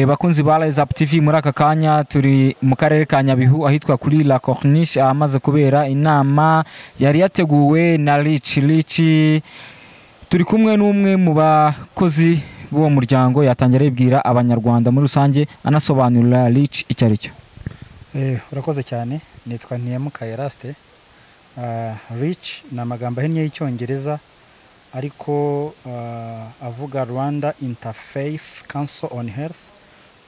bakunzi ba Les TV muri aka kanya turi mu karere ka Nyabihu ahitwa kuri La Corniche ahamaze kubera inama yari yateguwe na Rich Rich turi kumwe n'umwe mu bakozi b'uwo muryango yatangira yibwira abanyarwanda muri rusange anasobanurira Rich icyo ari cyo urakoze cyane nitwa ntiyamuka yarasite Rich ni amagambo ahinnye y'icyongereza ariko avuga rwanda interfaith council on health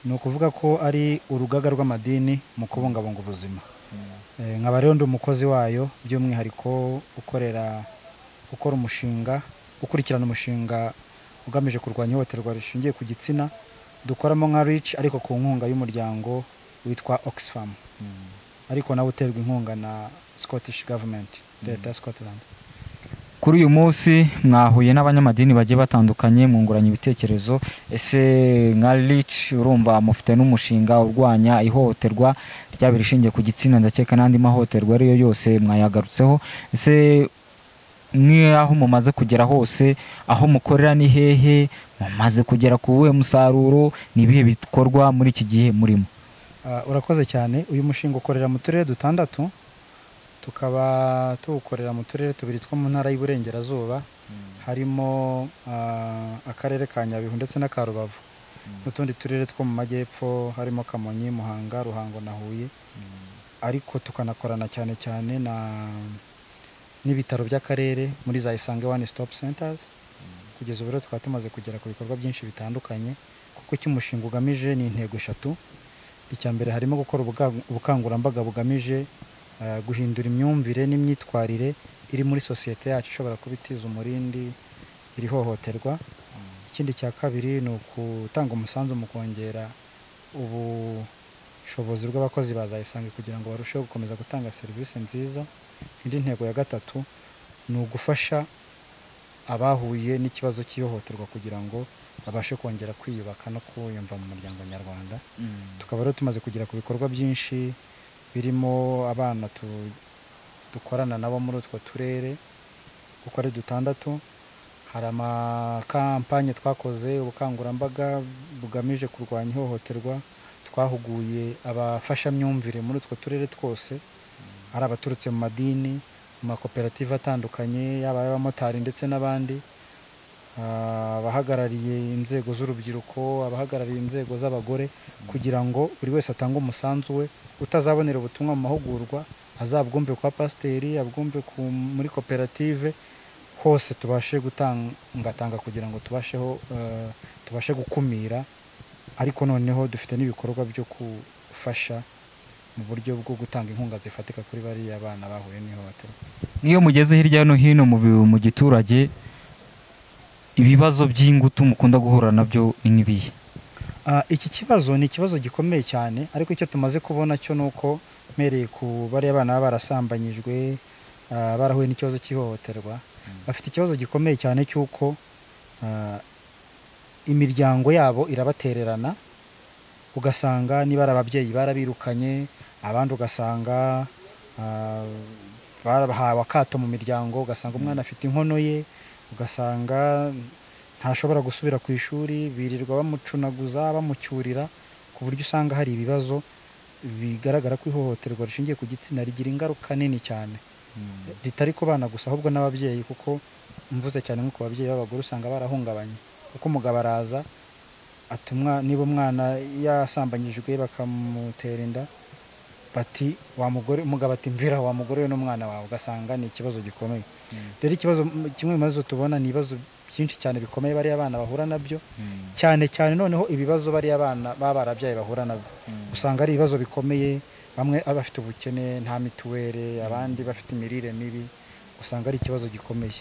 ni ukuvuga ko ari urugaga rw'amadini mu kubungabunga ubuzima nkaba rero ndi umukozi wayo by'umwihariko ukorera ukora umushinga ukurikirana umushinga ugamije kurwanya ihohoterwa rishingiye ku gitsina dukoramo nka Rich ariko ku nkunga y'umuryango witwa Oxfam ariko nawe uterwa inkunga na Scottish Government leta ya Scotland kuri uyu munsi mwahuye n'abanyamadini bagiye batandukanye mwunguranye ibitekerezo ese nka Rich urumva mufite n'umushinga urwanya ihohoterwa ryaba irishingiye ku gitsina ndakeka n'andi mahohoterwa ariyo yose mwayagarutseho ese nk'aho mumaze kugera hose aho mukorera ni hehe mumaze kugera ku uwuhe musaruro ni ibihe bikorwa muri iki gihe murimo urakoze cyane uyu mushinga ukorera mu turere dutandatu tukaba tuwukorera mu turere tubiri two mu ntara y'Iburengerazuba harimo akarere ka Nyabihu ndetse na ka Rubavu n'utundi turere two mu majyepfo harimo Kamonyi Muhanga Ruhango na Huye ariko tukanakorana cyane cyane na n'ibitaro by'akarere muri za Isange One Stop Centers kugeza ubu rero tukaba tumaze kugera ku bikorwa byinshi bitandukanye kuko icyo umushinga ugamije ni intego eshatu icya mbere harimo gukora ubukangurambaga bugamije guhindura imyumvire n'imyitwarire iri muri sosiyete yacu ishobora kuba itiza umurindi iri hohoterwa ikindi cya kabiri ni ugutanga umusanzu mu kongera ubushobozi bw'abakozi bazayisanga kugira ngo barusheho gukomeza gutanga serivisi nziza indi ntego ya gatatu ni ugufasha abahuye n'ikibazo cy'ihohoterwa kugira ngo babashe kongera kwiyubaka no kwiyumva mu muryango nyarwanda tukaba rero tumaze kugera ku bikorwa byinshi birimo abana dukorana nabo muri utwo turere uko ari dutandatu hari amakampanye twakoze ubukangurambaga bugamije kurwanya ihohoterwa twahuguye abafashamyumvire muri utwo turere twose hari abaturutse mu madini mu makoperative atandukanye yaba ay'abamotari ndetse n'abandi abahagarariye inzego z'urubyiruko abahagarariye inzego z'abagore kugira ngo buri wese atange umusanzu we utazabonera ubutumwa mu mahugurwa azabwumve kwa pasiteri abwumve muri koperative hose tubashe gutangatanga kugira ngo tubasheho tubashe gukumira ariko noneho dufite n'ibikorwa byo gufasha mu buryo bwo gutanga inkunga zifatika kuri bariya bana bahuye n'ihohoterwa n'iyo mugeze hirya no hino mu giturage ibibazo by'ingutu mukunda guhura nabyo ni nk'ibihe iki kibazo ni ikibazo gikomeye cyane ariko icyo tumaze kubona cyo ni uko mpereye ku bariya bana baba barasambanyijwe barahuye n'ikibazo cy'ihohoterwa bafite ikibazo gikomeye cyane cy'uko imiryango yabo irabatererana ugasanga niba ari ababyeyi barabirukanye abandi ugasanga bahawe akato mu miryango ugasanga umwana afite inkono ye ugasanga ntashobora gusubira ku ishuri birirwa bamucunaguza bamucyurira ku buryo usanga hari ibibazo bigaragara ko ihohoterwa rishingiye ku gitsina rigira ingaruka nini cyane ritari ku bana gusa ahubwo n'ababyeyi kuko mvuze cyane nko ku babyeyi b'abagore usanga barahungabanye kuko umugabo araza atumwa niba umwana yasambanyijwe bakamutera inda bati wa mugore umugabo ati mvira wa mugore we n'umwana wawe ugasanga ni ikibazo gikomeye rero ikibazo kimwe mu bibazo tubona ni ibibazo byinshi cyane bikomeye bariya bana bahura nabyo cyane cyane noneho ibibazo bariya bana baba barabyaye bahura nabyo usanga ari ibibazo bikomeye bamwe bafite ubukene nta mituweli abandi bafite imirire mibi usanga ari ikibazo gikomeye